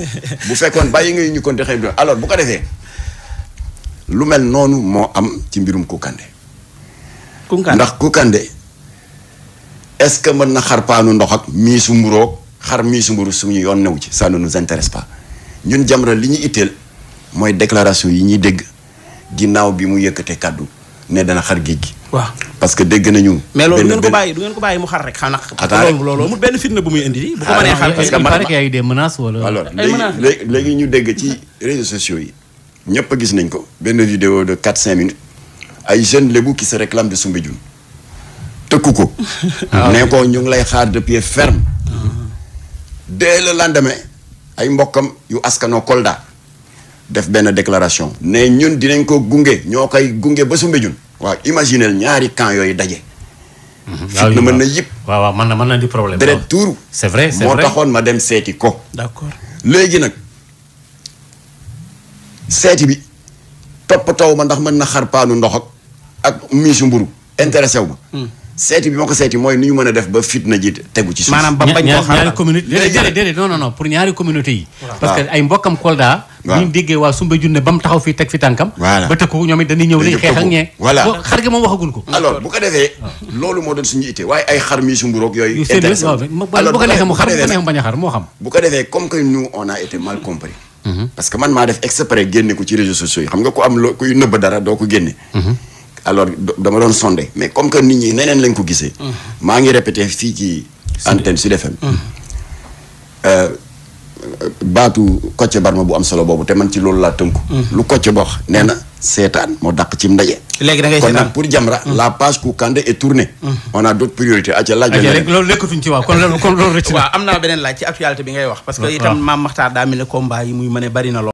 bu fekkoon bàyyi nga ñu compter xëy na alors bu ko defee lu mel noonu moo am ci mbirum Kounkandé Kounkandé ndax Kounkandé est-ce que mën na xar paanu ndox ak miisu mburoog xar miisu mburu suñu yoon newu ci ça ne nous intéresse pas ñun Jamra li ñu itteel mooy déclaration yi ñuy dégg ginnaaw bi mu yëkkatee kàddu ne dana xar géej gi waaw parce que dégg nañu mais loolu du benn- ngeen ko benn- bàyyi du ngeen ko bàyyi mu xar rek xanaa Attends rek. loolu loolu amul benn fitna bu muy indi di bu ko Ah, mënee non, xar parce que il man- paraît qu'il y a eu des menaces wala. alors Ay léegi menaces. léegi léegi ñu dégg ci réseaux sociaux yi ñëpp a gis nañ ko benn vidéo de 4-5 minutes ay jeunes lébu qui se réclament de Soumbédioune tëkku ko ne ko ñu ngi lay xaar de pied ferme dès le lendemain ay mbokkam yu askanoo Kolda def benn déclaration ne ñun dinañ ko gunge ñoo koy gunge ba Soumbédioune waaw imaginel ñaari camp yooyu daje fitna mën na yëpp waaw waaw mën na mën na di problème. deret waaw. tuuru c'est vrai c'est moo vrai. taxoon ma dem seeti ko d'accord léegi nag seeti bi toppatoo ma ndax mën na xar paanu ndox ak ak miisu mburu intéressé wu ma. seeti bi ma ko seeti mooy nu ñu mën a def ba fitna ji tegu ci suuf. maanaam ba ña- bañ ña- koo xar ñaari communauté déedéet déedéet déedéet non non non pour ñaari communauté yi. parce que ay mbokkam Kolda. Waaw. bu ñu déggee waa Soumbédioune ne ba mu taxaw fii teg fi tànkam. Voilà. ba tëkku ñoom it dañuy ñëw Dañuy léegi xeex ak tëkku. ñee. Voilà. Bo- xar gi moom waxaguñ ko. alors bu ko defee. loolu moo doon suñu itte waaye ay xar miisu mburu ak yooyu. yu sérieux intéressé waaw wu bu ma. alors bu ko neexee mu xar bu ko defee neexee nag- mu bañ a xar moo xam. bu ko defee comme que nous on a été mal compris. parce que man maa def exprès génne ko ci réseaux sociaux yi xam nga ku am loo kuy nëbb dara doo ko génne. alors do- dama doon sondé mais comme que nit ñi neneen lañ ko gisee. maa ngi répété fii ci antenne Sud FM. Euh, baatu Kocc Barma bu am solo boobu te man ci loolu laa tënku. lu Kocc ba wax nee na seetaan moo dàq cim ndaje. léegi da ngay kon seetaan nag pour Jamra la page Kounkandé est tournée. on a d'autres priorités aca laaj ok la rek loolu nekkatuñ ci waaw kon loolu kon loolu rëcc na. waaw am naa beneen laaj ci actualité bi ngay wax parce que Waaw. itam maam Maxtaar daa mel ne combat yi muy mën a bari na lool